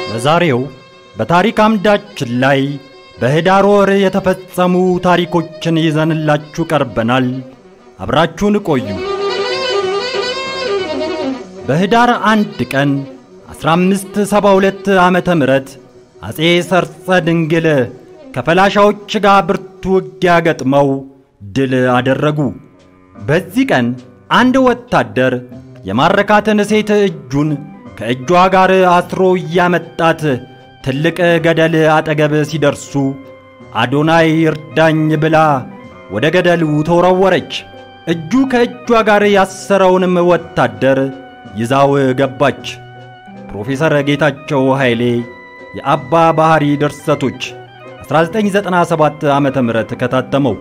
ለዛሬው በታሪክ አምዳችን ላይ በህዳር ወር የተፈጸሙ ታሪኮችን ይዘንላችሁ ቀርበናል። አብራችሁን ቆዩ። በህዳር አንድ ቀን 1572 ዓመተ ምህረት አጼ ሰርጸ ድንግል ከፈላሻዎች ጋር ብርቱ ውጊያ ገጥመው ድል አደረጉ። በዚህ ቀን አንድ ወታደር የማረካትን ሴት እጁን ከእጇ ጋር አስሮ እያመጣት ትልቅ ገደል አጠገብ ሲደርሱ አዶናይ እርዳኝ ብላ ወደ ገደሉ ተወረወረች። እጁ ከእጇ ጋር ያሰረውንም ወታደር ይዛው ገባች። ፕሮፌሰር ጌታቸው ኃይሌ የአባ ባህሪ ድርሰቶች 1997 ዓመተ ምህረት ከታተመው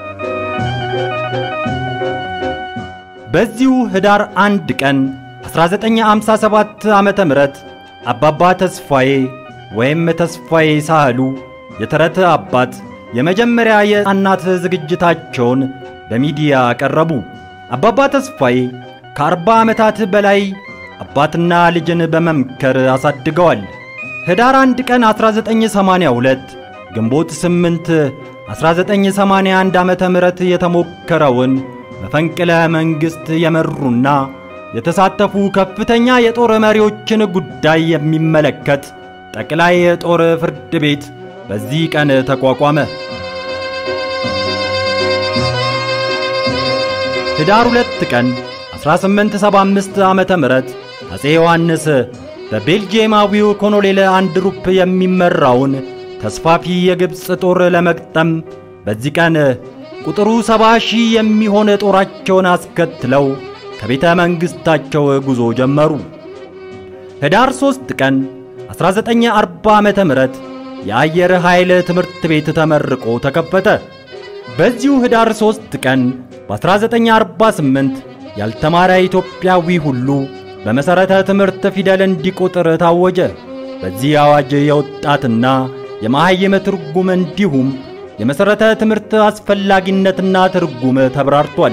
በዚሁ ህዳር አንድ ቀን 1957 ዓመተ ምህረት አባባ ተስፋዬ ወይም ተስፋዬ ሳህሉ የተረት አባት የመጀመሪያ የሕፃናት ዝግጅታቸውን በሚዲያ ቀረቡ። አባባ ተስፋዬ ከአርባ ዓመታት በላይ አባትና ልጅን በመምከር አሳድገዋል። ህዳር አንድ ቀን 1982 ግንቦት 8 1981 ዓመተ ምህረት የተሞከረውን መፈንቅለ መንግሥት የመሩና የተሳተፉ ከፍተኛ የጦር መሪዎችን ጉዳይ የሚመለከት ጠቅላይ የጦር ፍርድ ቤት በዚህ ቀን ተቋቋመ። ህዳር ሁለት ቀን 1875 ዓመተ ምህረት አጼ ዮሐንስ በቤልጂየማዊው ኮሎኔል አንድሩፕ የሚመራውን ተስፋፊ የግብፅ ጦር ለመግጠም በዚህ ቀን ቁጥሩ ሰባ ሺህ የሚሆን ጦራቸውን አስከትለው ከቤተ መንግሥታቸው ጉዞ ጀመሩ። ህዳር ሦስት ቀን 1940 ዓመተ ምህረት የአየር ኃይል ትምህርት ቤት ተመርቆ ተከፈተ። በዚሁ ህዳር ሦስት ቀን በ1948 ያልተማረ ኢትዮጵያዊ ሁሉ በመሠረተ ትምህርት ፊደል እንዲቆጥር ታወጀ። በዚህ አዋጅ የወጣትና የመሐይም ትርጉም እንዲሁም የመሠረተ ትምህርት አስፈላጊነትና ትርጉም ተብራርቷል።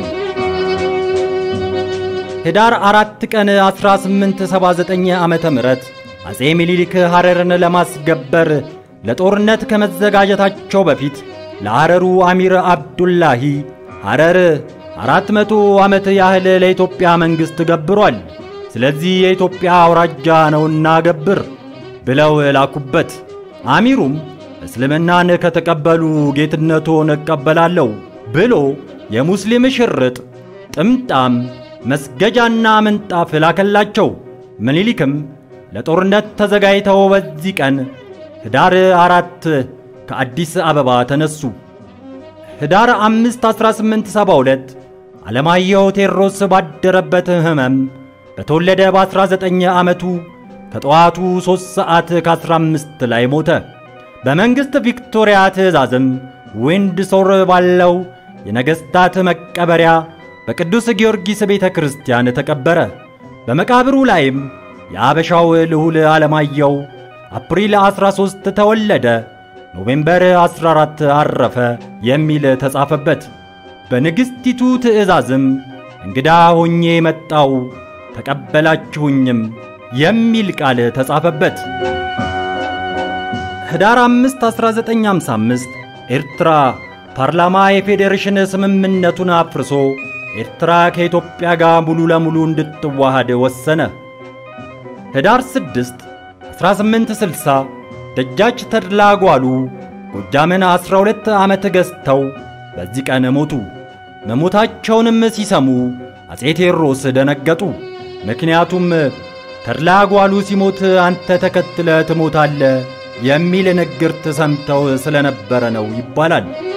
ህዳር አራት ቀን 1879 ዓመተ ምህረት አጼ ሚኒሊክ ሐረርን ለማስገበር ለጦርነት ከመዘጋጀታቸው በፊት ለሐረሩ አሚር አብዱላሂ ሐረር አራት መቶ ዓመት ያህል ለኢትዮጵያ መንግሥት ገብሯል። ስለዚህ የኢትዮጵያ አውራጃ ነውና ገብር ብለው ላኩበት። አሚሩም እስልምናን ከተቀበሉ ጌትነቶን እቀበላለሁ ብሎ የሙስሊም ሽርጥ፣ ጥምጣም፣ መስገጃና ምንጣፍ ላከላቸው። ምኒልክም ለጦርነት ተዘጋጅተው በዚህ ቀን ህዳር አራት ከአዲስ አበባ ተነሱ። ህዳር አምስት 1872 ዓለማየሁ ቴዎድሮስ ባደረበት ሕመም በተወለደ በ19 ዓመቱ ከጠዋቱ 3 ሰዓት ከ15 ላይ ሞተ። በመንግሥት ቪክቶሪያ ትእዛዝም ዊንድሶር ባለው የነገሥታት መቀበሪያ በቅዱስ ጊዮርጊስ ቤተ ክርስቲያን ተቀበረ። በመቃብሩ ላይም የአበሻው ልዑል ዓለማየሁ አፕሪል 13 ተወለደ፣ ኖቬምበር 14 አረፈ የሚል ተጻፈበት። በንግሥቲቱ ትእዛዝም እንግዳ ሆኜ መጣው ተቀበላችሁኝም የሚል ቃል ተጻፈበት። ህዳር 5 1955 ኤርትራ ፓርላማ የፌዴሬሽን ስምምነቱን አፍርሶ ኤርትራ ከኢትዮጵያ ጋር ሙሉ ለሙሉ እንድትዋሃድ ወሰነ። ህዳር 6 1860 ደጃች ተድላ ጓሉ ጎጃምን 12 ዓመት ገዝተው በዚህ ቀን ሞቱ። መሞታቸውንም ሲሰሙ አጼ ቴዎድሮስ ደነገጡ። ምክንያቱም ተድላ ጓሉ ሲሞት አንተ ተከትለ ትሞታለ የሚል ንግርት ሰምተው ስለነበረ ነው ይባላል።